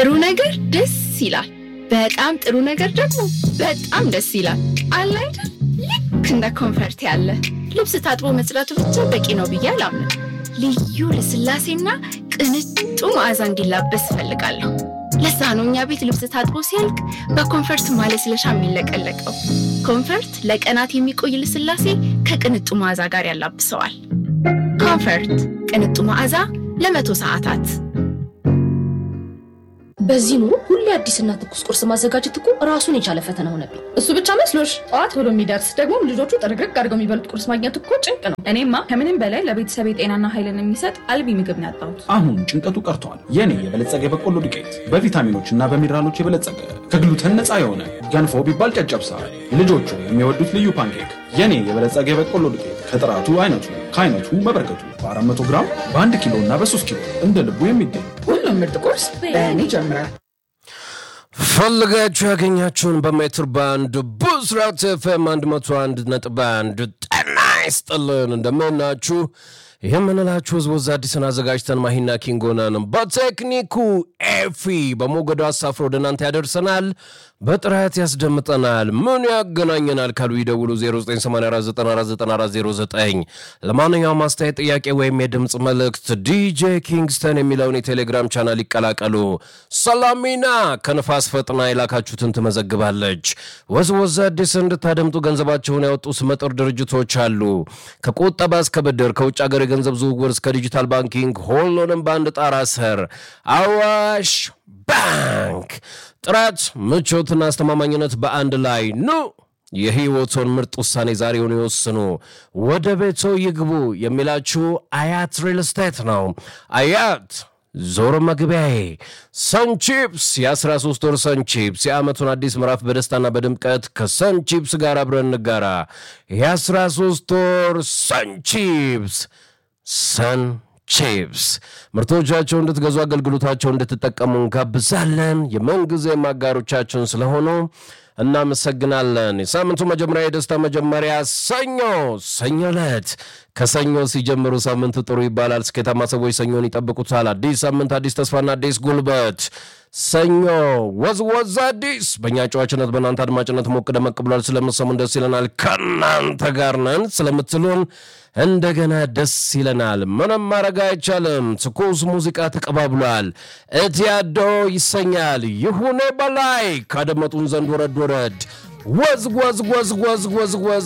ጥሩ ነገር ደስ ይላል። በጣም ጥሩ ነገር ደግሞ በጣም ደስ ይላል። አለ አይደል? ልክ እንደ ኮንፈርት ያለ ልብስ ታጥቦ መጽዳቱ ብቻ በቂ ነው ብዬ አላምንም። ልዩ ልስላሴና ቅንጡ መዓዛ እንዲላበስ እፈልጋለሁ። ለዛ ነው እኛ ቤት ልብስ ታጥቦ ሲያልቅ በኮንፈርት ማለስለሻ የሚለቀለቀው። ኮንፈርት ለቀናት የሚቆይ ልስላሴ ከቅንጡ መዓዛ ጋር ያላብሰዋል። ኮንፈርት ቅንጡ መዓዛ ለመቶ ሰዓታት። በዚህ ኑሮ ሁሌ አዲስና ትኩስ ቁርስ ማዘጋጀት እኮ ራሱን የቻለ ፈተና ሆነብኝ። እሱ ብቻ መስሎሽ? ጠዋት ብሎ የሚደርስ ደግሞም ልጆቹ ጥርግርግ አድርገው የሚበሉት ቁርስ ማግኘት እኮ ጭንቅ ነው። እኔማ ከምንም በላይ ለቤተሰብ ጤናና ኃይልን የሚሰጥ አልቢ ምግብ ነው ያጣሁት። አሁን ጭንቀቱ ቀርቷል። የኔ የበለጸገ የበቆሎ ዱቄት በቪታሚኖች እና በሚነራሎች የበለጸገ ከግሉተን ነፃ የሆነ ገንፎ ቢባል ጨጨብሳ፣ ልጆቹ የሚወዱት ልዩ ፓንኬክ። የኔ የበለጸገ የበቆሎ ዱቄት ከጥራቱ አይነቱ ከአይነቱ መበርከቱ በ400 ግራም በ1 ኪሎ እና በ3 ኪሎ እንደ ልቡ የሚገኝ ሁሉም ምርጥ ቁርስ በእኔ ይጀምራል። ፈልጋችሁ ያገኛችሁን በሜትር ባንድ ብስራት ኤፍኤም 101 ነጥብ አንድ ጤና ይስጥልን። እንደምናችሁ የምንላችሁ ህዝብ ወዛ አዲስን አዘጋጅተን ማሂና ኪንጎናን በቴክኒኩ ኤፊ በሞገዱ አሳፍሮ ወደ እናንተ ያደርሰናል፣ በጥራት ያስደምጠናል። ምን ያገናኘናል ካሉ ይደውሉ 0984949409 ለማንኛውም አስተያየት፣ ጥያቄ ወይም የድምፅ መልእክት ዲጄ ኪንግስተን የሚለውን የቴሌግራም ቻናል ይቀላቀሉ። ሰላሚና ከንፋስ ፈጥና የላካችሁትን ትመዘግባለች። ወዝወዝ አዲስ እንድታደምጡ ገንዘባቸውን ያወጡ ስመጥር ድርጅቶች አሉ። ከቁጠባ እስከ ብድር፣ ከውጭ ሀገር የገንዘብ ዝውውር እስከ ዲጂታል ባንኪንግ ሁሉንም በአንድ ጣራ ስር አዋሽ ባንክ ጥራት፣ ምቾትና አስተማማኝነት በአንድ ላይ ኑ። የህይወቶን ምርጥ ውሳኔ ዛሬውን ይወስኑ። ወደ ቤቶ ይግቡ የሚላችሁ አያት ሪል ስቴት ነው። አያት ዞሮ መግቢያዬ ሰንቺፕስ የ13 ወር ሰንቺፕስ የዓመቱን አዲስ ምዕራፍ በደስታና በድምቀት ከሰንቺፕስ ጋር አብረን እንጋራ። የ13 ወር ሰንቺፕስ ሰን ቺፕስ ምርቶቻቸው እንድትገዙ አገልግሎታቸው እንድትጠቀሙ እንጋብዛለን። የምንጊዜ አጋሮቻችን ስለሆኑ እናመሰግናለን። የሳምንቱ መጀመሪያ የደስታ መጀመሪያ ሰኞ ሰኞ ዕለት ከሰኞ ሲጀምሩ ሳምንቱ ጥሩ ይባላል። ስኬታማ ሰዎች ሰኞን ይጠብቁታል። አዲስ ሳምንት፣ አዲስ ተስፋና አዲስ ጉልበት። ሰኞ ወዝ ወዝ አዲስ በእኛ ጨዋችነት በእናንተ አድማጭነት ሞቅ ደመቅ ብሏል። ስለምሰሙን ደስ ይለናል። ከእናንተ ጋር ነን ስለምትሉን እንደገና ደስ ይለናል። ምንም ማድረግ አይቻልም። ትኩስ ሙዚቃ ተቀባብሏል። እትያዶ ይሰኛል። ይሁኔ በላይ ካደመጡን ዘንድ ወረድ ወረድ ወዝ ወዝ ወዝ ወዝ ወዝ ወዝ